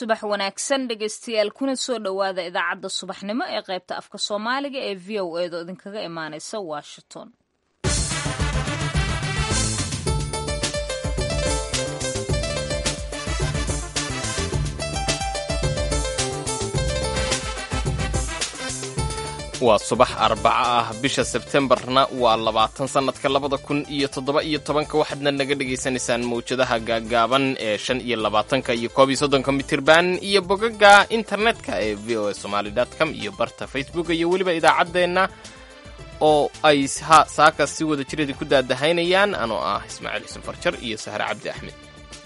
subax wanaagsan dhegaystayaal kuna soo dhowaada idaacadda subaxnimo ee qaybta afka soomaaliga ee v o edo idinkaga imaanaysa washington waa subax arbaco ah bisha sebtembarna waa labaatan sannadka labada kun iyo toddoba iyo tobanka waxaadna naga dhegaysanaysaan mawjadaha gaaggaaban ee shan iyo labaatanka iyo koob iyo soddonka mitirban iyo bogaga internetka ee v o a somaali com iyo barta facebook iyo weliba idaacaddeenna oo ay saaka si wada jiradi ku daadahaynayaan anoo ah ismaaciil xuseen farjar iyo sahre cabdi axmed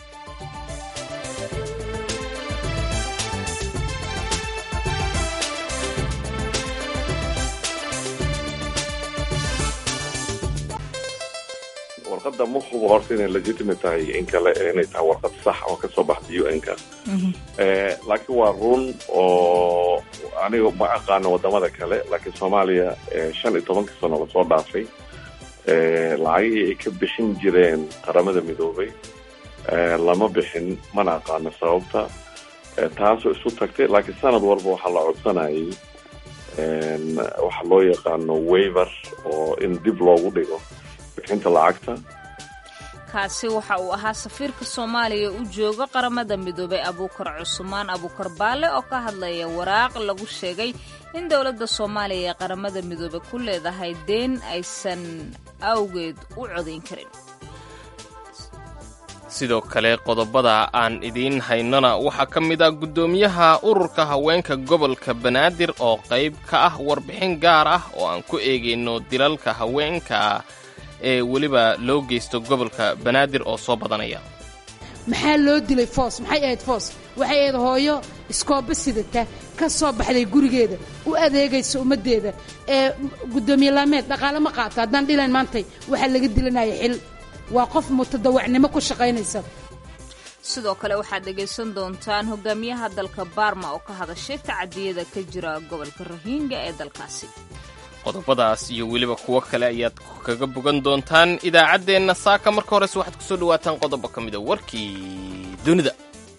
warqadda ma hubo horta inay legitimate tahay in kale inay tahay warqad sax oo kasoo baxda u n ka laakiin waa run oo aniga ma aqaano wadamada kale laakiin soomaaliya shan iyo tobanka sano lasoo dhaafay lacagihii ay ka bixin jireen qaramada midoobay lama bixin mana aqaano sababta taasoo isu tagtay laakiin sanad walba waxaa la codsanayay waxa loo yaqaano waiver oo in dib loogu dhigo bixinta lacagta kaasi waxa uu ahaa safiirka soomaaliya u jooga qaramada midoobay abuukar cusmaan abuukar baale oo ka hadlaya waraaq lagu sheegay in dowladda soomaaliya ee qaramada midoobey ku leedahay deen aysan awgeed u codayn karin sidoo kale qodobada aan idiin haynona waxaa ka mid ah guddoomiyaha ururka haweenka gobolka banaadir oo qayb ka ah warbixin gaar ah oo aan ku eegayno dilalka haweenka ee weliba loo geysto gobolka banaadir oo soo badanaya maxaa loo dilay foos maxay ahayd foos waxay ahayd hooyo iskooba sidata ka soo baxday gurigeeda u adeegaysa ummaddeeda ee guddoomiye laameed dhaqaale ma qaato haddaan dhilan maantay waxaa laga dilanaya xil waa qof mutadawacnimo ku shaqaynaysa sidoo kale waxaad dhegaysan doontaan hogaamiyaha dalka baarma oo ka hadashay tacadiyada ka jira gobolka rohingya ee dalkaasi qodobadaas iyo weliba kuwo kale ayaad kaga bogan doontaan idaacaddeenna saaka marka horese waxaad ku soo dhawaataan qodobo ka mida warkii dunida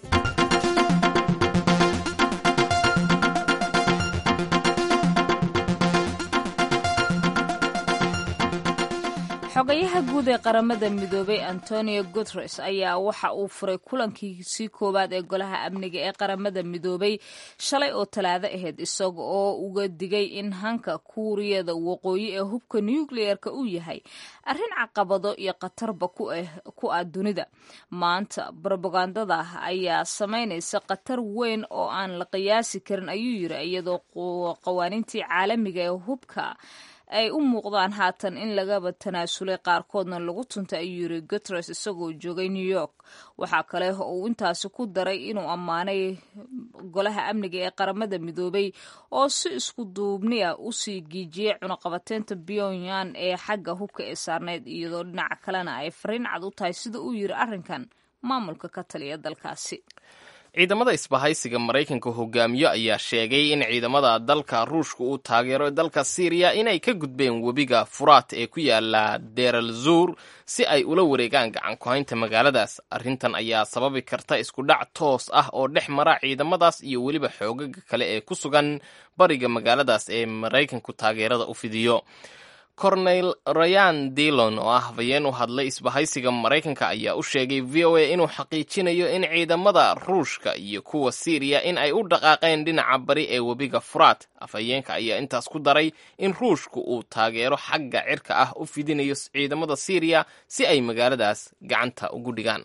xogayaha guud ee qaramada midoobay antonio guteres ayaa waxa uu furay kulankiisii koowaad ee golaha amniga ee qaramada midoobay shalay oo talaado ahayd isaga oo uga digay in hanka kuuriyada waqooyi ee hubka nucleer-ka uu yahay arrin caqabado iyo khatarba ku ah dunida maanta brobagandada ayaa samaynaysa khatar weyn oo aan la qiyaasi karin ayuu yiri iyadoo qawaaniintii caalamiga ee hubka ay u muuqdaan haatan in lagaba tanaasulay qaarkoodna lagu tuntay ayuu yiri guteres isagoo joogay new york waxaa kale uu intaasi ku daray inuu ammaanay golaha amniga ee qaramada midoobay oo si isku duubni ah usii giijiyey cunaqabateynta pyongyang ee xagga hubka ee saarneyd iyadoo dhinaca kalena ay fariin cad u tahay sida uu yiri arrinkan maamulka ka taliya dalkaasi ciidamada isbahaysiga maraykanka hogaamiyo ayaa sheegay in ciidamada dalka ruushka uu taageero dalka siiriya inay ka gudbeen webiga furaat ee ku yaala deral zuur si ay ula wareegaan gacan ku-haynta magaaladaas arrintan ayaa sababi karta isku dhac toos ah oo dhex mara ciidamadaas iyo weliba xoogaga kale ee ku sugan bariga magaaladaas ee maraykanku taageerada u fidiyo corneyl rayan dillon oo ah habeen u hadlay isbahaysiga maraykanka ayaa u sheegay v o a inuu xaqiijinayo in ciidamada ruushka iyo kuwa siiriya in ay u dhaqaaqeen dhinaca bari ee webiga furaat afhayeenka ayaa intaas ku daray in ruushku uu taageero xagga cirka ah u fidinayo ciidamada siiriya si ay magaaladaas gacanta ugu dhigaan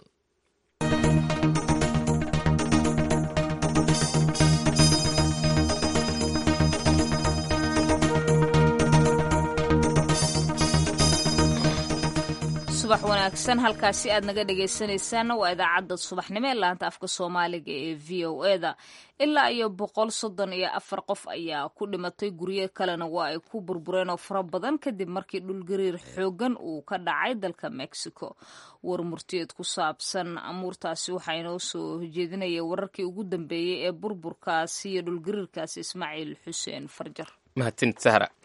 subax wanaagsan halkaasi aad naga dhegaysanaysaanna waa idaacadda subaxnimo ee laanta afka soomaaliga ee v o e da ilaa iyo boqol soddon iyo afar qof ayaa ku dhimatay guryo kalena waa ay ku burbureen oo fara badan kadib markii dhulgariir xoogan uu ka dhacay dalka mexico war murtiyeed ku saabsan amuurtaasi waxaa inoo soo jeedinaya wararkii ugu dambeeyey ee burburkaasi iyo dhulgariirkaasi ismaaciil xuseen farjar mahadsanid sahra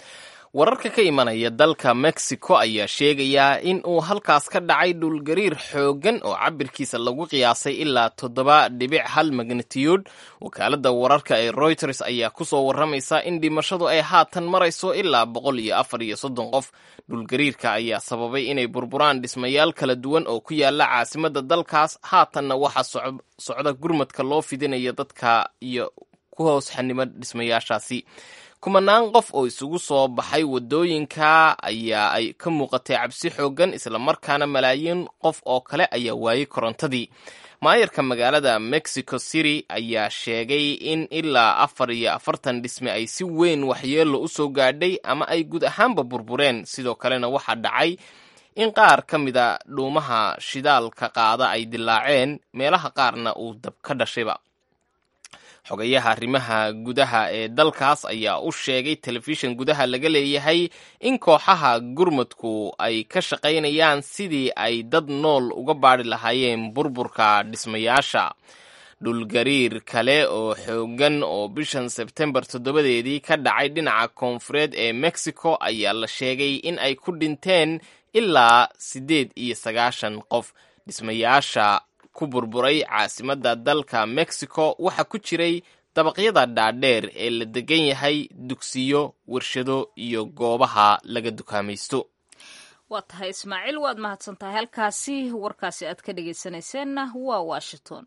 wararka ka imanaya dalka mexico ayaa sheegayaa in uu halkaas ka dhacay dhulgariir xooggan oo cabirkiisa lagu qiyaasay ilaa toddoba dhibic hal magnitiyuud wakaaladda wararka ee reuters ayaa kusoo warramaysa in dhimashadu ay haatan marayso ilaa boqol iyo afar iyo soddon qof dhulgariirka ayaa sababay inay burburaan dhismayaal kala duwan oo ku yaala caasimadda dalkaas haatanna waxaa socda gurmadka loo fidinaya dadka iyo ku hoos xanimo dhismayaashaasi kumanaan qof oo isugu soo baxay waddooyinka ayaa ay ka muuqatay cabsi xooggan islamarkaana malaayiin qof oo kale ayaa waayey korontadii maayarka magaalada mexico city ayaa sheegay in ilaa afar iyo afartan dhisme ay si weyn waxyeello u soo gaadhay ama ay guud ahaanba burbureen sidoo kalena waxaa dhacay in qaar ka mida dhuumaha shidaalka qaada ay dilaaceen meelaha qaarna uu dab ka dhashayba xogayaha arrimaha gudaha ee dalkaas ayaa u sheegay telefishan gudaha laga leeyahay in kooxaha gurmadku ay ka shaqaynayaan sidii ay dad nool uga baadhi lahaayeen burburka dhismayaasha dhulgariir kale oo xooggan oo bishan sebtembar toddobadeedii ka dhacay dhinaca koonfureed ee mexico ayaa la sheegay in ay ku dhinteen ilaa siddeed iyo sagaashan qof dhismayaasha ku burburay caasimadda dalka mexico waxaa ku jiray dabaqyada dhaadheer ee la degan yahay dugsiyo warshado iyo goobaha laga dukaamaysto waa tahay ismaaciil waad mahadsan tahay halkaasi warkaasi aad ka dhegaysanayseena waa washington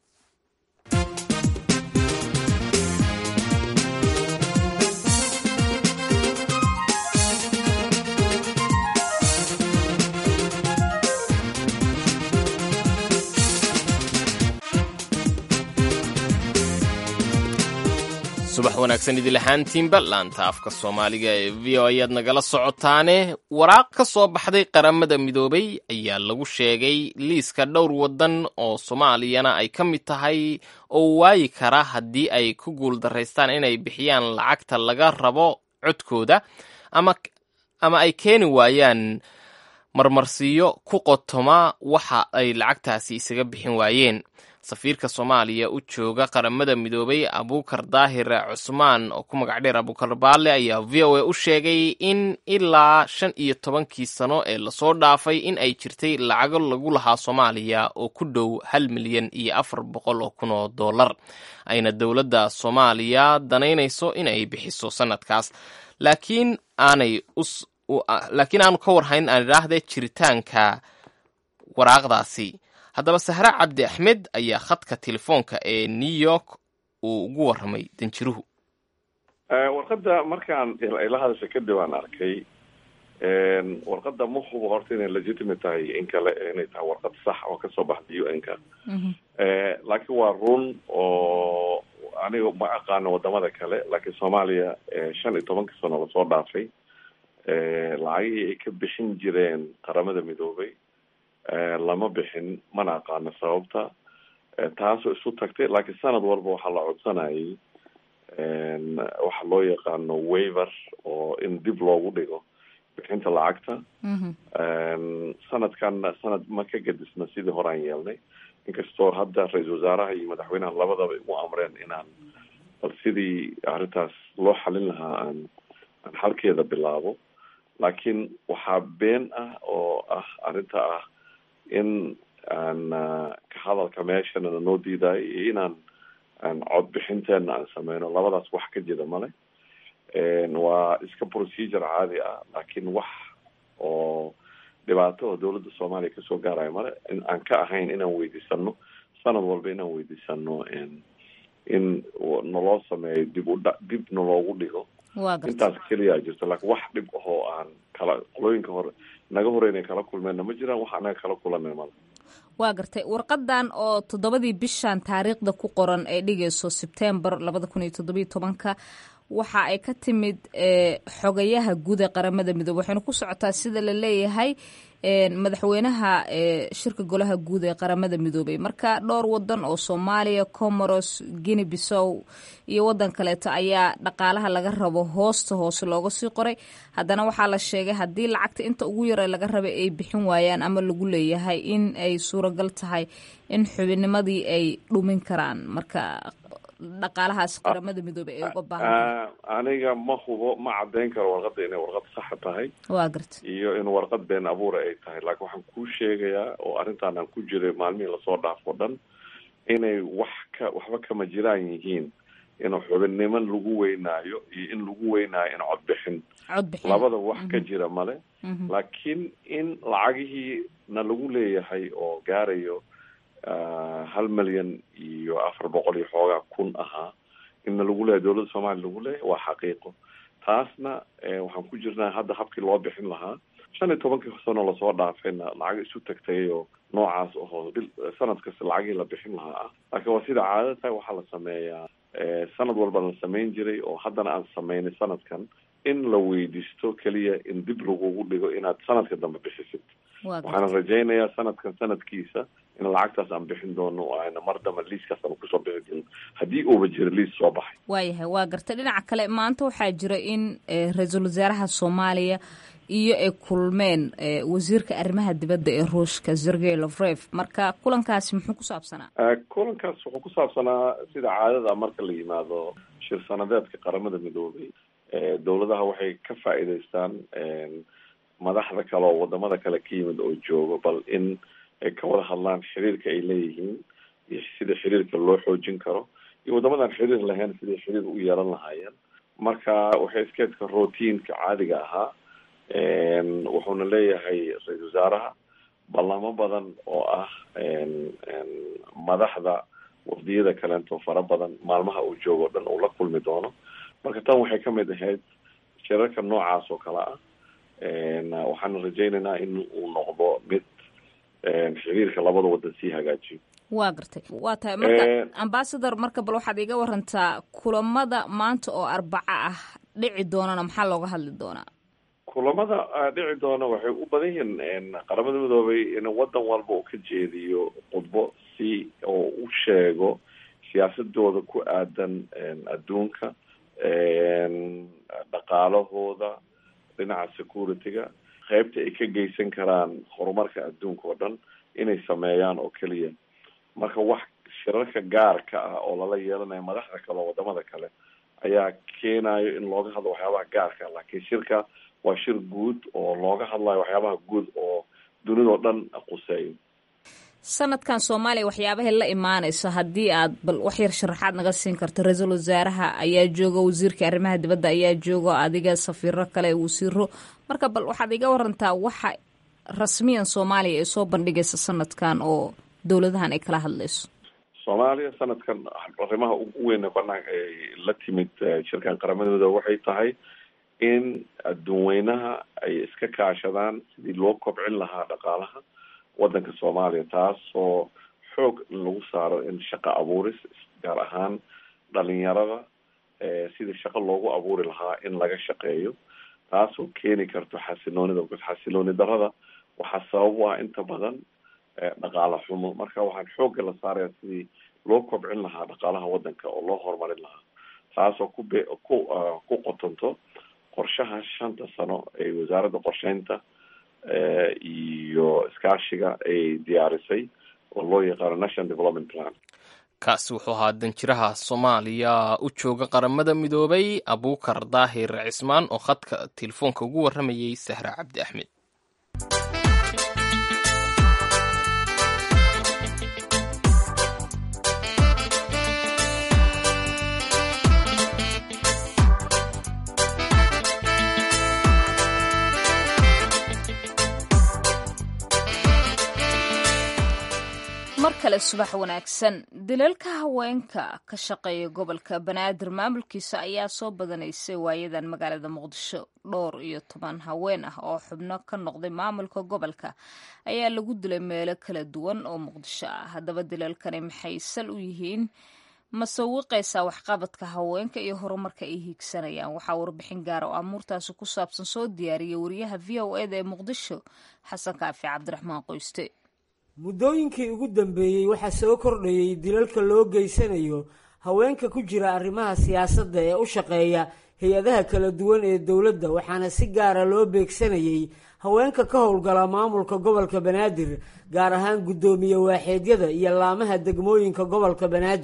subax wanaagsan idil ahaantiinba laanta afka soomaaliga ee v o ayaad nagala socotaane waraaq ka soo baxday qaramada midoobay ayaa lagu sheegay liiska dhowr waddan oo soomaaliyana ay ka mid tahay oo waayi kara haddii ay ku guuldaraystaan inay bixiyaan lacagta laga rabo codkooda ama ay keeni waayaan marmarsiiyo ku qotoma waxa ay lacagtaasi isaga bixin waayeen safiirka soomaaliya u jooga qaramada midoobay abuukar daahir cusmaan oo ku magac dheer abuukar baale ayaa v o a u sheegay in ilaa shan iyo tobankii sano ee lasoo dhaafay in ay jirtay lacago lagu lahaa soomaaliya oo ku dhow hal milyan iyo afar boqol oo kun oo dollar ayna dowladda soomaaliya danaynayso in ay bixiso sanadkaas laakiin aanay laakiin aanu ka warhayn aan idhaahdee jiritaanka waraaqdaasi haddaba sahre cabdi axmed ayaa khadka telefoonka ee new york uu ugu warramay danjiruhu warqadda markaan ila hadasha kadib aan arkay warqadda ma hubo horta inay legitimate tahay in kale inay tahay warqad sax oo kasoo baxda u n ka laakiin waa run oo aniga ma aqaano wadamada kale laakiin soomaaliya shan iyo tobankii sano lasoo dhaafay lacagihii ay ka bixin jireen qaramada midoobay lama bixin mana aqaano sababta taasoo isu tagtay laakiin sanad walba waxaa la codsanayay waxa loo yaqaano waiver oo in dib loogu dhigo bixinta lacagta sanadkanna sanad ma ka gadisna sidii horaan yeelnay inkastoo hadda ra-iisal wasaaraha iyo madaxweynaha labadaba igu amreen inaan bal sidii arrintaas loo xalin lahaa aan aan xalkeeda bilaabo laakiin waxaa been ah oo ah arrinta ah in aan ka hadalka meeshana noo diidayo iyo inaan aan codbixinteena aan sameyno labadaas wax ka jira male waa iska procedure caadi ah laakiin wax oo dhibaato oo dawladda soomaaliya kasoo gaarayo male aan ka ahayn inaan weydiisano sanad walba inaan weydiisano in naloo sameeyo dib udha dib naloogu dhigo intaas keliyaa jirto laakiin wax dhib ahoo aan kala qolooyinka hore naga hore inay kala kulmeenna ma jiraan wax anaga kala kulanay male waa gartay warqadan oo toddobadii bishan taariikhda ku qoran ee dhigayso sebtembar labada kun iyo toddobiyo tobanka waxa ay ka timid xogayaha guud ee qaramada midoobe waxayna ku socotaa sida la leeyahay madaxweynaha shirka golaha guud ee qaramada midoobey marka dhowr wadan oo soomaaliya comoros guinea bissow iyo wadan kaleeto ayaa dhaqaalaha laga rabo hoosta hoose looga sii qoray haddana waxaa la sheegay haddii lacagta inta ugu yare laga rabay ay bixin waayaan ama lagu leeyahay in ay suuragal tahay in xubinimadii ay dhumin karaan marka dhaqaalahaas qaramada midoobey ay uga baahan aniga ma hubo ma caddayn karo warqadda inay warqad saxa tahay waa garta iyo in warqad been abuura ay tahay laakiin waxaan kuu sheegayaa oo arrintaan aan ku jiray maalmihii lasoo dhaafo dhan inay wax ka waxba kama jiraan yihiin in xubinnimo lagu weynaayo iyo in lagu weynaayo in codbixin codbixin labada wax ka jira male laakiin in lacagihii na lagu leeyahay oo gaarayo hal milyan iyo afar boqol iyo xoogaa kun ahaa inna lagu leeyahay dowladda soomaaliya lagu leeyahay waa xaqiiqo taasna waxaan ku jirnaa hadda habkii loo bixin lahaa shan iyo tobankii sano lasoo dhaafayna lacag isu tagtay oo noocaas ahoo bil sanad kasta lacagii la bixin lahaa ah laakiin waa sida caadada tahay waxaa la sameeyaa sanad walba la samayn jiray oo haddana aan sameynay sanadkan in la weydiisto keliya in dib lagugu dhigo inaad sanadka dambe bixisid waxaana rajaynayaa sanadkan sanadkiisa in lacagtaas aan bixin doono oo ayna mar dambe liiskaas aan kusoo bixi doono haddii uuba jiro liis soo baxay waayahay waa garta dhinaca kale maanta waxaa jira in ra-iisul wasaaraha soomaaliya iyo ay kulmeen wasiirka arrimaha dibadda ee ruushka sergey lovrev marka kulankaasi muxuu ku saabsanaa kulankaas wuxuu ku saabsanaa sida caadada marka la yimaado shir sanadeedka qaramada midoobay dowladaha waxay ka faa'iidaystaan madaxda kale oo wadamada kale ka yimid oo joogo bal in ay ka wada hadlaan xiriirka ay leeyihiin iyo sida xiriirka loo xoojin karo iyo waddamadan xiriir lahayn siday xiriir u yeelan lahaayeen marka waxay iskeedka routiinka caadiga ahaa wuxuuna leeyahay ra-isul wasaaraha ballamo badan oo ah madaxda wafdiyada kaleento fara badan maalmaha uu joogo o dhan uu la kulmi doono marka tan waxay kamid ahayd shirarka noocaas oo kale ah waxaana rajaynaynaa in uu noqdo mid xiriirka labada wadan sii hagaajiyo waa gartay waa tahay marka ambasador marka bal waxaad iga warantaa kulamada maanta oo arbaco ah dhici doonana maxaa looga hadli doonaa kulamada dhici doona waxay u badan yihiin qaramada midoobay in wadan walba uu ka jeediyo khudbo si oo u sheego siyaasadooda ku aadan adduunka dhaqaalahooda dhinaca security-ga qeybta ay ka geysan karaan horumarka adduunka oo dhan inay sameeyaan oo keliya marka wax shirarka gaarka ah oo lala yeelanayo madaxda kale oo wadamada kale ayaa keenayo in looga hadlo waxyaabaha gaarka laakiin shirka waa shir guud oo looga hadlayo waxyaabaha guud oo dunidao dhan quseeyo sanadkan soomaaliya waxyaabahay la imaanayso haddii aad bal wax yar sharaxaad naga siin karto ra-iisul wasaaraha ayaa jooga wasiirka arrimaha dibadda ayaa jooga adiga safiiro kale wasiiro marka bal waxaad iga warantaa waxa rasmiyan soomaaliya ay soo bandhigaysa sanadkan oo dowladahan ay kala hadlayso soomaaliya sanadkan arrimaha ugu weyn banaanka ay la timid shirkan qaramada midoobe waxay tahay in adduunweynaha ay iska kaashadaan sidii loo kobcin lahaa dhaqaalaha wadanka soomaaliya taasoo xoog lagu saaro in shaqo abuuris gaar ahaan dhalinyarada sidii shaqo loogu abuuri lahaa in laga shaqeeyo taasoo keeni karto xasiloonida because xasilooni darada waxaa sabab u ah inta badan dhaqaala xumo marka waxaan xoogga la saaraya sidii loo kobcin lahaa dhaqaalaha wadanka oo loo horumarin lahaa taasoo ku be ku ku qotonto qorshaha shanta sano ee wasaaradda qorsheynta iyo iskaashiga ay diyaarisay oo loo yaqaano national development plan kaasi wuxuu ahaa danjiraha soomaaliya u jooga qaramada midoobay abuukar daahir cismaan oo khadka telefoonka ugu warramayay sahra cabdi axmed mar kale subax wanaagsan dilalka haweenka ka shaqeeya gobolka banaadir maamulkiisa ayaa soo badanaysay waayadan magaalada muqdisho dhowr iyo toban haween ah oo xubno ka noqday maamulka gobolka ayaa lagu dilay meelo kala duwan oo muqdisho ah haddaba dilalkani maxay sal u yihiin masawiqaysaa waxqabadka haweenka iyo horumarka ay hiigsanayaan waxaa warbixin gaara oo amuurtaasi ku saabsan soo diyaariyay wariyaha v o eda ee muqdisho xasan kaafi cabdiraxmaan qoyste muddooyinkii ugu dambeeyey waxaa soo kordhayey dilalka loo geysanayo haweenka ku jira arrimaha siyaasadda ee u shaqeeya hay-adaha kala duwan ee dowladda waxaana si gaara loo beegsanayey haweenka ka howlgala maamulka gobolka banaadir gaar ahaan guddoomiye waaxeedyada iyo laamaha degmooyinka gobolka banaadir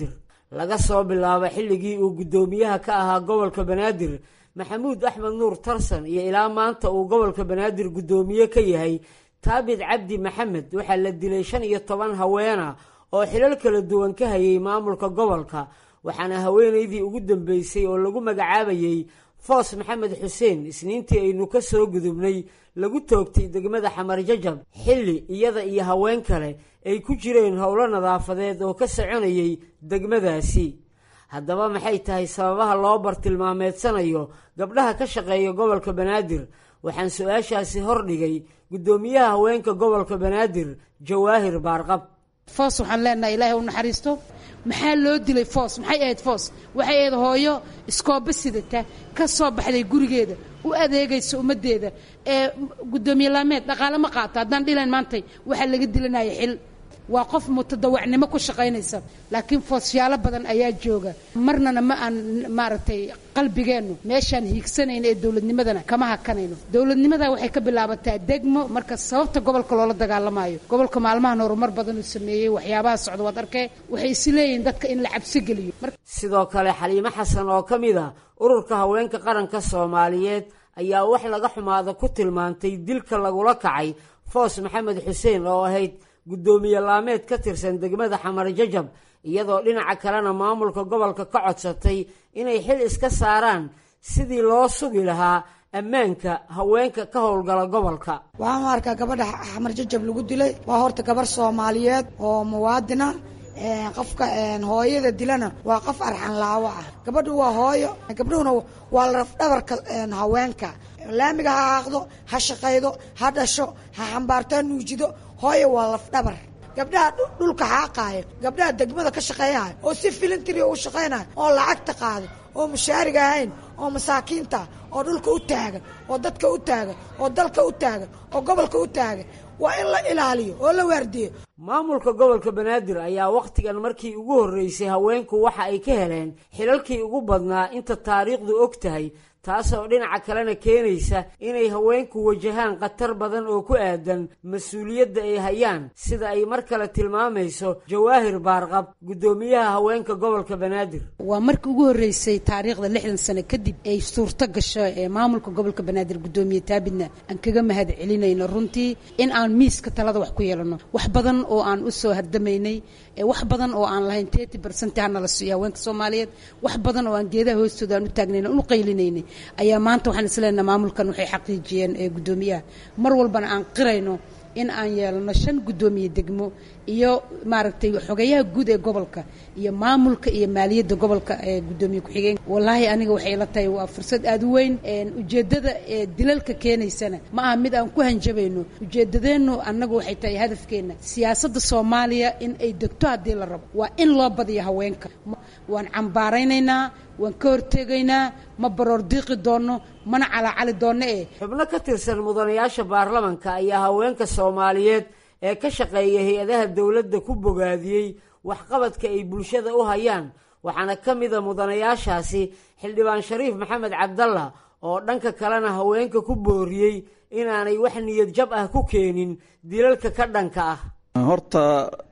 laga soo bilaabo xilligii uu guddoomiyaha ka ahaa gobolka banaadir maxamuud axmed nuur tarsan iyo ilaa maanta uu gobolka banaadir guddoomiye ka yahay taabit cabdi maxamed waxaa la dilay shan iyo toban haweena oo xilal kala duwan ka hayay maamulka gobolka waxaana haweenaydii ugu dambeysay oo lagu magacaabayey foos maxamed xuseen isniintii aynu ka soo gudubnay lagu toogtay degmada xamar jajab xilli iyada iyo haween kale ay ku jireen howlo nadaafadeed oo ka soconayay degmadaasi haddaba maxay tahay sababaha loo bartilmaameedsanayo gabdhaha ka shaqeeya gobolka banaadir waxaan su-aashaasi hordhigay guddoomiyaha haweenka gobolka banaadir jawaahir baarqab foos waxaan leenahay ilaahay u naxariisto maxaa loo dilay foos maxay ahayd foos waxay ahayd hooyo iskooba sidata ka soo baxday gurigeeda u adeegaysa ummaddeeda ee guddoomiye laameed dhaqaale ma qaato haddaan dhilayn maantay waxaa laga dilanaya xil waa qof mutadawacnimo ku shaqaynaysa laakiin foosyaalo badan ayaa jooga marnana ma aan maaragtay qalbigeennu meeshaan hiigsanayno ee dowladnimadana kama hakanayno dowladnimada waxay ka bilaabataa degmo marka sababta gobolka loola dagaalamayo gobolka maalmahan horumar badan uu sameeyey waxyaabaha socda waad arkee waxay is leeyihiin dadka in la cabsi geliyo sidoo kale xaliimo xasan oo ka mid a ururka haweenka qaranka soomaaliyeed ayaa wax laga xumaada ku tilmaantay dilka lagula kacay foos maxamed xuseen oo ahayd guddoomiye laameed ka tirsan degmada xamar jajab iyadoo dhinaca kalena maamulka gobolka ka codsatay inay xil iska saaraan sidii loo sugi lahaa ammaanka haweenka ka howlgala gobolka waxaan u arkaa gabadha xamar jajab lagu dilay waa horta gabarh soomaaliyeed oo muwaadina qofka hooyada dilana waa qof arxan laawo ah gabadhu waa hooyo gabdhuhuna waa lafdhabarka haweenka laamiga ha haaqdo ha shaqaydo ha dhasho ha xambaarto ha nuujido hooyo waa lafdhabar gabdhaha dhulka xaaqaaya gabdhaha degmada ka shaqeeyahay oo si filintiri u shaqaynaya oo lacagta qaada oo mushaariga ahayn oo masaakiinta oo dhulka u taagan oo dadka u taagan oo dalka u taagan oo gobolka u taagan waa in la ilaaliyo oo la waardiyo maamulka gobolka banaadir ayaa wakhtigan markii ugu horreysay haweenku waxa ay ka heleen xilalkii ugu badnaa inta taariikhdu og tahay taasoo dhinaca kalena keenaysa inay haweenku wajahaan khatar badan oo ku aadan mas-uuliyadda ay hayaan sida ay mar kale tilmaamayso jawaahir baarqab guddoomiyaha haweenka gobolka banaadir waa markii ugu horreysay taariikhda lixdan sano kadib ay suurto gasho ee maamulka gobolka banaadir guddoomiye taabidna aan kaga mahad celinayno runtii in aan miiska talada wax ku yeelano wax badan oo aan u soo hardamaynay wax badan oo aan lahayn tety bersent hanala siiyo haweenka soomaaliyeed wax badan oo aan geedaha hoostooda aan u taagnayna unu qaylinaynay ayaa maanta waxaan isleenaha maamulkan waxay xaqiijiyeen ee guddoomiyaha mar walbana aan qirayno in aan yeelano shan guddoomiye degmo iyo maaragtay xogayaha guud ee gobolka iyo maamulka iyo maaliyadda gobolka ee guddoomiye ku-xigeen wallaahi aniga waxay ila tahay waa fursad aada u weyn ujeeddada ee dilalka keenaysana ma aha mid aan ku hanjabayno ujeeddadeennu annagu waxay tahay hadafkeenna siyaasadda soomaaliya in ay degto haddii la rabo waa in loo badiyo haweenka waan cambaaraynaynaa waan ka hortegaynaa ma baroor diiqi doonno mana calaacali doonno eh xubno ka tirsan mudanayaasha baarlamanka ayaa haweenka soomaaliyeed ee ka shaqeeya hay-adaha dowladda ku bogaadiyey waxqabadka ay bulshada u hayaan waxaana ka mida mudanayaashaasi xildhibaan shariif maxamed cabdalla oo dhanka kalena haweenka ku booriyey inaanay wax niyad jab ah ku keenin dilalka ka dhanka ah horta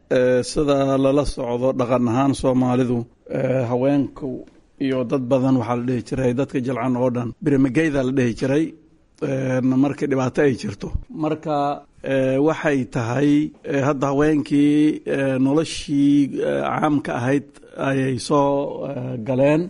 sida lala socdo dhaqan ahaan soomaalidu haweenku iyo dad badan waxaa la dhihi jiray dadka jalcan oo dhan birimageyda la dhihi jiray markii dhibaato ay jirto marka waxay tahay hadda haweenkii noloshii caamka ahayd ayay soo galeen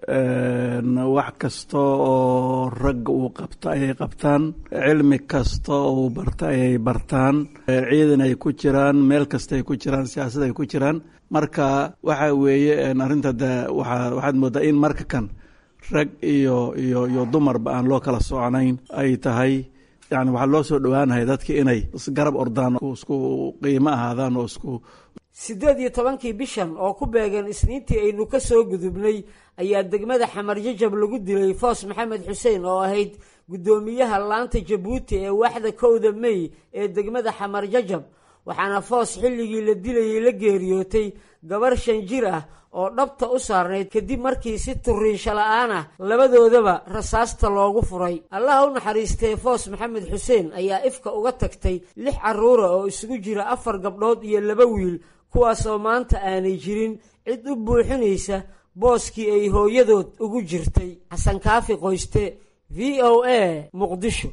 wax kasta oo ragga uu qabto ayay qabtaan cilmi kasta oo uu barta ayay bartaan ciidan ay ku jiraan meel kasta ay ku jiraan siyaasad ay ku jiraan marka waxa weeye arrinta de waa waxaad moodaa in marka kan rag iyo iyo iyo dumarba aan loo kala soconayn ay tahay yani waxaa loo soo dhowaanahay dadki inay isgarab ordaan isku qiimo ahaadaan oo isku siddeed iyo tobankii bishan oo ku beegan isniintii aynu ka soo gudubnay ayaa degmada xamar jajab lagu dilay foos maxamed xuseen oo ahayd guddoomiyaha laanta jabuuti ee waaxda kowda mey ee degmada xamar jajab waxaana foos xilligii la dilayay la geeriyootay gabar shan jir ah oo dhabta u saarnayd kadib markii si turiinsho la-aan ah labadoodaba rasaasta loogu furay allaha u naxariistee foos maxamed xuseen ayaa ifka uga tagtay lix carruura oo isugu jira afar gabdhood iyo laba wiil kuwaasoo maanta aanay jirin cid u buuxinaysa booskii ay hooyadood ugu jirtay xasan kaafi qoyste v o a muqdisho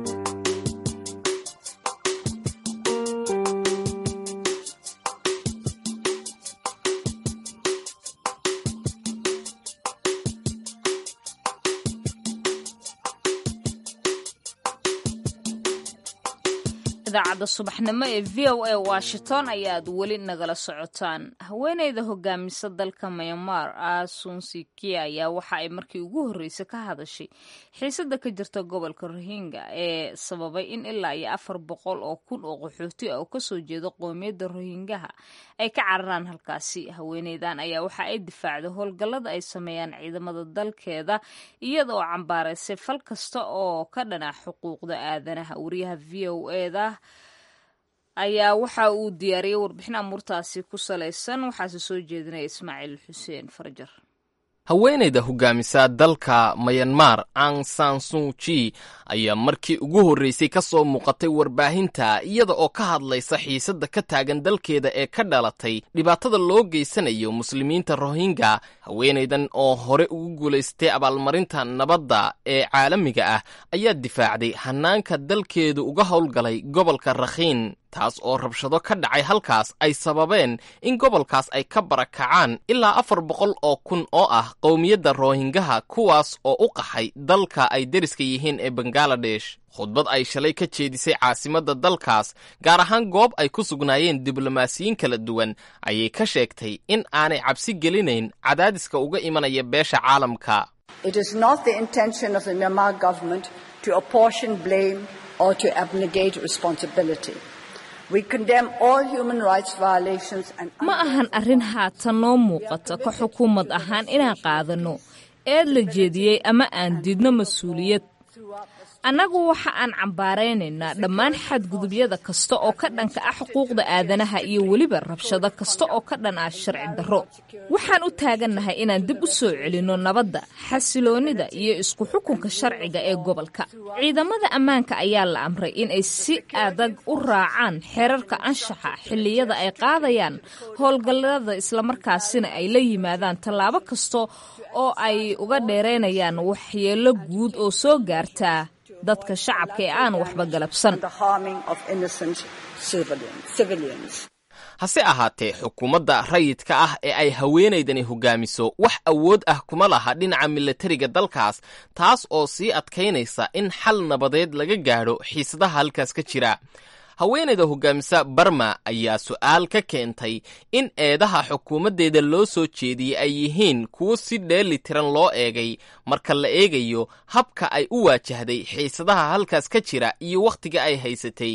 idaacadda subaxnimo ee v o a washington ayaad weli nagala socotaan haweeneyda hogaamisa dalka myanmar asunsikia ayaa waxa ay markii ugu horreysay ka hadashay xiisada ka jirta gobolka rohingya ee sababay in ilaa iyo afar boqol oo kun oo qaxooti ah oo kasoo jeeda qoomiyadda rohingyaha ay ka cararaan halkaasi haweeneydan ayaa waxa ay difaacday howlgallada ay sameeyaan ciidamada dalkeeda iyada oo cambaaraysay fal kasta oo ka dhana xuquuqda aadanaha wariyaha v o eda ayaa waxa uu diyaariyey warbixin amuurtaasi ku salaysan waxaase soo jeedinaya ismaaciil xuseen farjar haweenayda hogaamisa dalka mayanmar ang san suuji ayaa markii ugu horreysay ka soo muuqatay warbaahinta iyada oo ka hadlaysa xiisadda ka taagan dalkeeda ee ka dhalatay dhibaatada loo geysanayo muslimiinta rohingya haweenaydan oo hore ugu guulaystay abaalmarinta nabadda ee caalamiga ah ayaa difaacday hanaanka dalkeedu uga howlgalay gobolka rakhiin taas oo rabshado ka dhacay halkaas ay sababeen in gobolkaas ay ka barakacaan ilaa afar boqol oo kun oo ah qowmiyadda rohingaha kuwaas oo u qaxay dalka ay deriska yihiin ee bangaladesh khudbad ay shalay ka jeedisay caasimadda dalkaas gaar ahaan goob ay ku sugnaayeen diblomaasiyiin kala duwan ayay ka sheegtay in aanay cabsi gelinayn cadaadiska uga imanaya beesha caalamka ma ahan arrin haatan noo muuqata ka xukuumad ahaan inaan qaadanno eed la jeediyey ama aan diidno mas-uuliyad annagu waxa aan cambaaraynaynaa dhammaan xadgudubyada kasta oo ka dhanka ah xuquuqda aadanaha iyo weliba rabshado kasta oo ka dhan ah sharci darro waxaan u taagannahay inaan dib u soo celinno nabadda xasiloonnida iyo isku xukunka sharciga ee gobolka ciidamada ammaanka ayaa la amray inay si adag u raacaan xeerarka anshaxa xilliyada ay qaadayaan howlgallada islamarkaasina ay la yimaadaan tallaabo kasta oo ay uga dheeraynayaan waxyeello guud oo soo gaartaa dadka shacabka ee aan waxba galabsan hase ahaatee xukuumadda rayidka ah ee ay haweenaydani hogaamiso wax awood ah kuma laha dhinaca milatariga dalkaas taas oo sii adkaynaysa in xal nabadeed laga gaadho xiisadaha halkaas ka jira haweenayda hogaamisa barma ayaa su'aal ka keentay in eedaha xukuumaddeeda loo soo jeediyey ay yihiin kuwo si dheeli tiran loo eegay marka la eegayo habka ay u waajahday xiisadaha halkaas ka jira iyo wakhtiga ay haysatay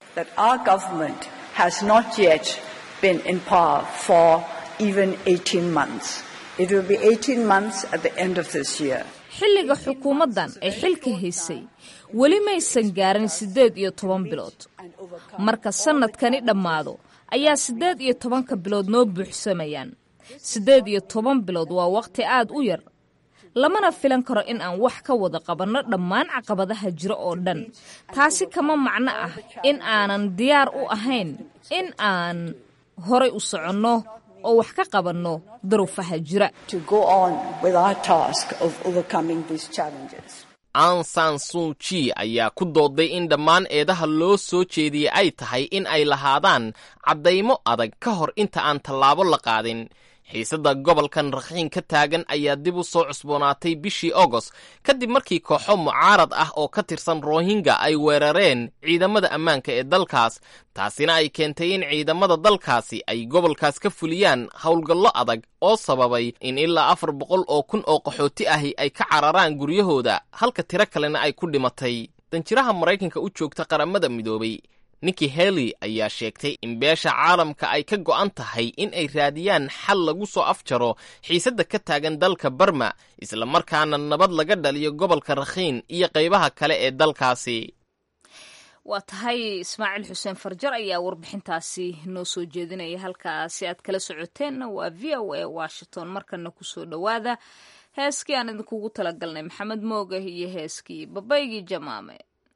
xilliga xukuumaddan ay xilka haysay weli maysan gaarin siddeed iyo toban bilood marka sannadkani dhammaado ayaa siddeed iyo tobanka bilood noo buuxsamayaan siddeed iyo toban bilood waa wakhti aad u yar lamana filan karo in aan wax ka wada qabanno dhammaan caqabadaha jira oo dhan taasi kama macno ah in aanan diyaar u ahayn in aan horay u soconno oo wax ka qabanno daruufaha jira an san suuji ayaa ku dooday in dhammaan eedaha loo soo jeediyey ay tahay in ay lahaadaan caddaymo adag ka hor inta aan tallaabo la qaadin xiisadda gobolkan rakhiin ka taagan ayaa dib u soo cusboonaatay bishii agost kadib markii kooxo mucaarad ah oo ka tirsan rohingya ay weerareen ciidamada ammaanka ee dalkaas taasina ay keentay in ciidamada dalkaasi ay gobolkaas ka fuliyaan howlgallo adag oo sababay in ilaa afar boqol oo kun oo qaxooti ahi ay ka cararaan guryahooda halka tiro kalena ay ku dhimatay danjiraha maraykanka u joogta qaramada midoobay nikki heli ayaa sheegtay in beesha caalamka ay ka go'an tahay in ay raadiyaan xal lagu soo afjaro xiisadda ka taagan dalka barma islamarkaana nabad laga dhaliyo gobolka rakhiin iyo qaybaha kale ee dalkaasi waa tahay ismaaciil xuseen farjar ayaa warbixintaasi noo soo jeedinaya halkaasi aad kala socoteenna waa v o a washington markana kusoo dhowaada heeskii aan idinkugu talagalnay maxamed mooga iyo heeskii babaygii jamaame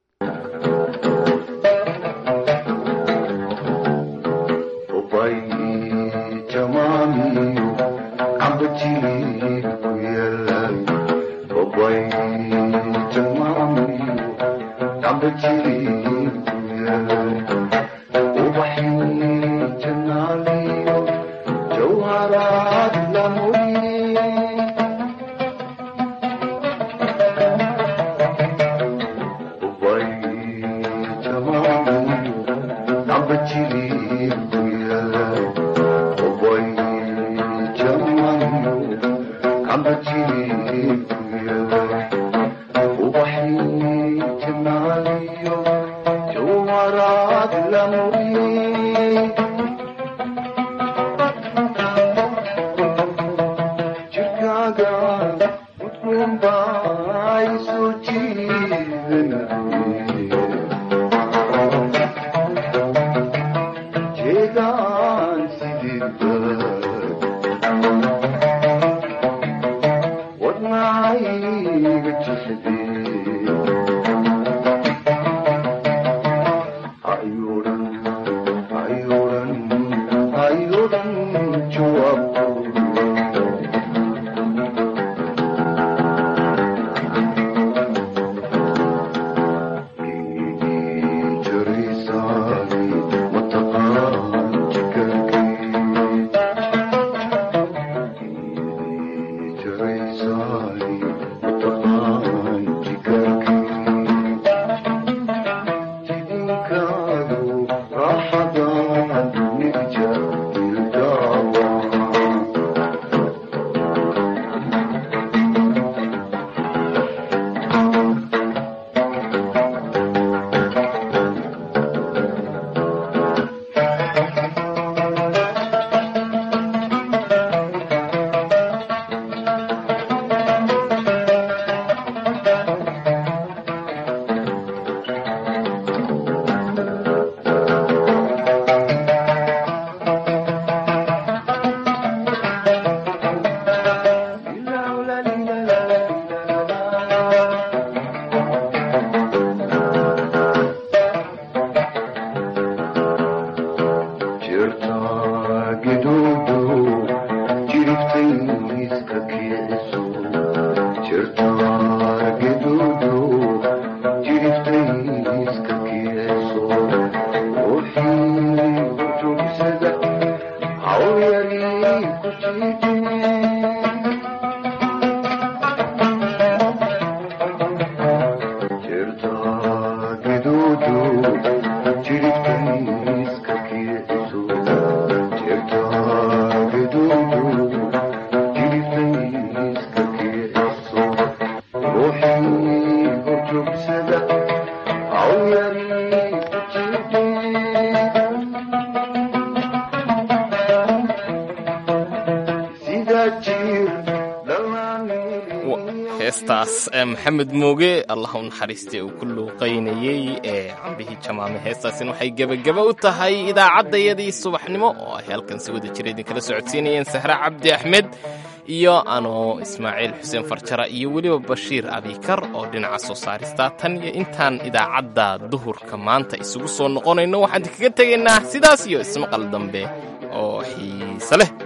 heestaas maxamed mooge allah u naxariistay uu ku luuqaynayey ee cambihii jamaame heestaasina waxay gebageba u tahay idaacaddayadii subaxnimo oo ay halkan si wada jira idinkala socodsiinayeen sahre cabdi axmed iyo anoo ismaaciil xuseen farjara iyo weliba bashiir abikar oo dhinaca soo saarista tan iyo intaan idaacadda duhurka maanta isugu soo noqonayno waxaan idinkaga tegaynaa sidaas iyo ismaqal dambe oo xiise leh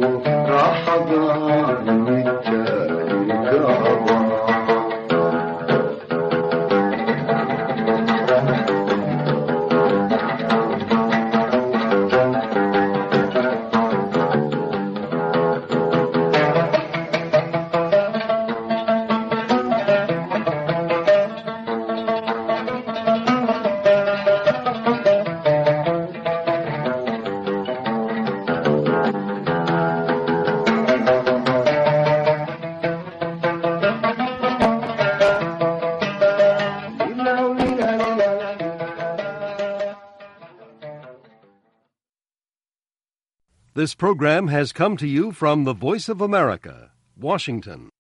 راح This program has come to you from the Voice of America, Washington.